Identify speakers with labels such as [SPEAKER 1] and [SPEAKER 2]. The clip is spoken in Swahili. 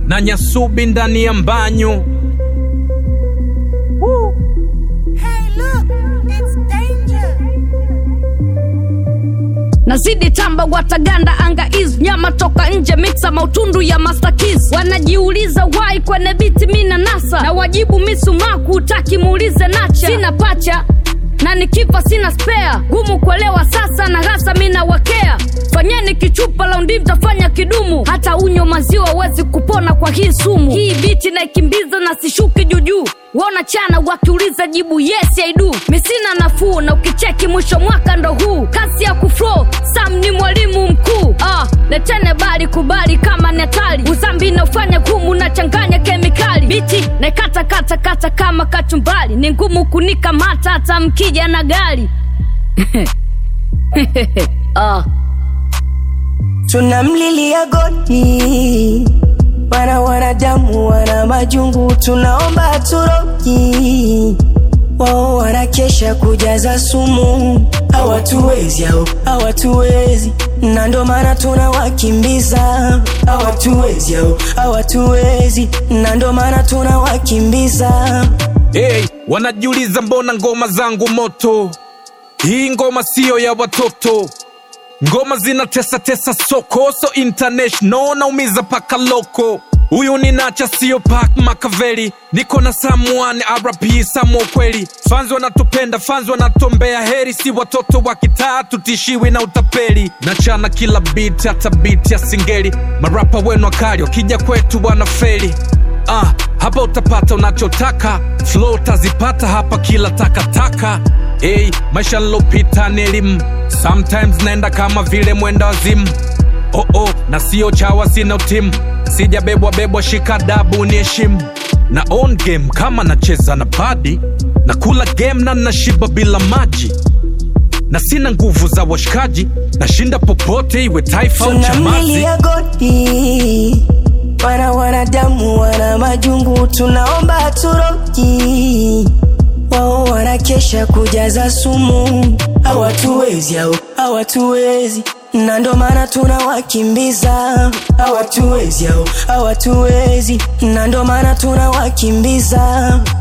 [SPEAKER 1] na nyasubi ndani ya mbanyu
[SPEAKER 2] Hey, look, it's danger.
[SPEAKER 3] nazidi tamba wataganda anga is nyama toka nje mixa mautundu ya master keys wanajiuliza wai kwenye biti mina nasa na wajibu misumaku utaki muulize nacha sina pacha na nikifa sina spea gumu kuelewa sasa na hasa mina wakea fanyeni kichupa laundi mtafanya kidumu hata unyo maziwa wezi kupona kwa hii sumu hii biti naikimbiza na sishuki juujuu wona chana wakiuliza jibu yes I do misina nafuu na ukicheki mwisho mwaka ndo huu kasi ya kuflo sam ni mwalimu mkuu ah, letene bali kubali kama ni hatari uzambi naufanya gumu na changanya kemikali biti naikata kata kata kama kachumbali ni ngumu kunikamata hata mkija na gari ah.
[SPEAKER 4] tunamlilia goti wana wanadamu wana majungu tunaomba turoki wao wanakesha kujaza sumu hawatuwezi au hawatuwezi na ndo maana tunawakimbiza hawatuwezi au hawatuwezi na ndo maana tunawakimbiza
[SPEAKER 1] hey, wanajiuliza mbona ngoma zangu moto hii ngoma siyo ya watoto ngoma zinatesa tesa soko so international naumiza paka loko huyu ni nacha sio pak makaveli niko na samuane rp samo kweli fanzi wanatupenda fanzi wanatombea heri si watoto wa kitaa tutishiwi na utapeli nachana kila biti hata biti ya singeli marapa wenu wakali wakija kwetu wanafeli ah, hapa utapata unachotaka flow utazipata hapa kila takataka hey, maisha nilopita ni elimu sometimes naenda kama vile mwenda wazimu oh, oh, na sio chawa sina timu sijabebwa bebwa shika dabu ni heshimu na on game kama nacheza na badi na kula game na nashiba bila maji na sina nguvu za washikaji nashinda popote iwe taifa au chamazi
[SPEAKER 4] tunamlilia goti wana wanadamu wana majungu tunaomba turoki wao wanakesha kujaza sumu hawatuwezi au hawatuwezi na ndo maana tunawakimbiza hawatuwezi au hawatuwezi na ndo maana tunawakimbiza